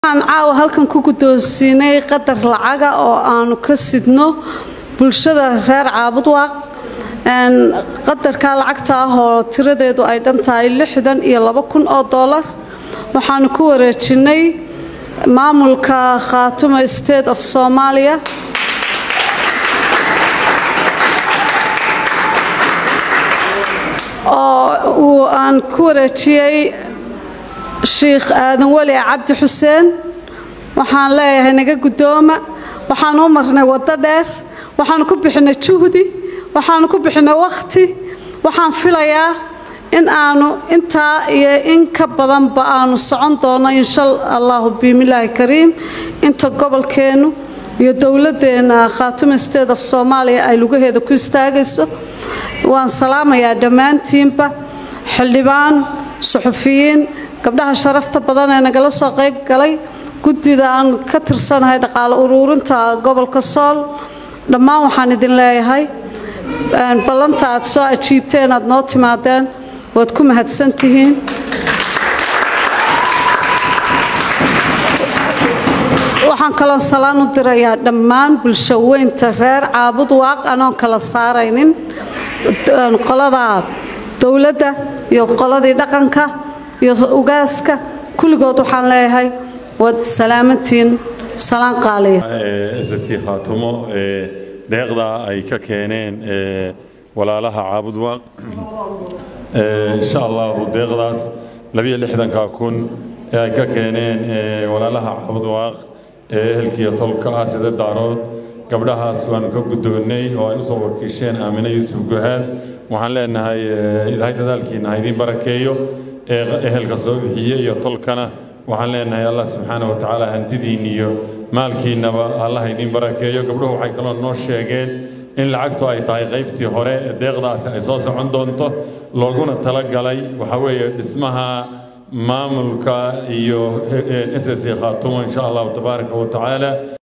waxaan caawa halkan ku guddoonsiinay qadar lacaga oo aanu ka sidno bulshada reer caabudwaaq qadarka lacagta ah oo tiradeedu ay dhan tahay lixdan iyo laba kun oo doolar waxaanu ku wareejinay maamulka khaatuma state of soomaaliya oo uu aan ku wareejiyey shiikh aadan weli cabdi xuseen waxaan leeyahay naga guddooma waxaanu u marnay waddo dheer waxaanu ku bixinay juhdi waxaanu ku bixinay wakhti waxaan filayaa in aanu intaa iyo in ka badanba aanu socon doono insha allahu biimilaahi kariim inta gobolkeennu iyo dowladdeena khaatuma state of soomaaliya ay lugaheeda ku istaagayso waan salaamayaa dhammaantiinba xildhibaan suxufiyiin gabdhaha sharafta badan ee nagala soo qayb galay guddida aan ka tirsanahay dhaqaale uruurinta gobolka sool dhammaan waxaan idin leeyahay ballanta aad soo ajiibteen aad noo timaadeen waad ku mahadsan tihiin waxaan kaloo salaan u dirayaa dhammaan bulsho weynta reer caabud waaq anoon kala saaraynin qolada dowladda iyo qoladii dhaqanka iyo ugaaska kulligood waxaan leeyahay waad salaamantiin salaan qaaliya ssc khaatumo deeqda ay ka keeneen walaalaha caabudwaaq insha allahu deeqdaas labiyo lixdanka kun ee ay ka keeneen walaalaha caabudwaaq ee ehelkiiyo tolka ah sida daarood gabdhahaas waanu ka guddoonnay oo ay u soo wakiisheen aamine yuusuf guhaad waxaan leenahay ilaahay dadaalkiina ha idiin barakeeyo ee ehelka soo bixiye iyo tolkana waxaan leenahay allah subxaana wa tacaala hantidiin iyo maalkiinnaba allah idiin barakeeyo gabdhuhu waxay kaloo noo sheegeen in lacagtu ay tahay qaybtii hore ee deeqdaasi ay soo socon doonto looguna talagalay waxaa weeye dhismaha maamulka iyo ssc khaatumo insha allahu tabaaraka wa tacaala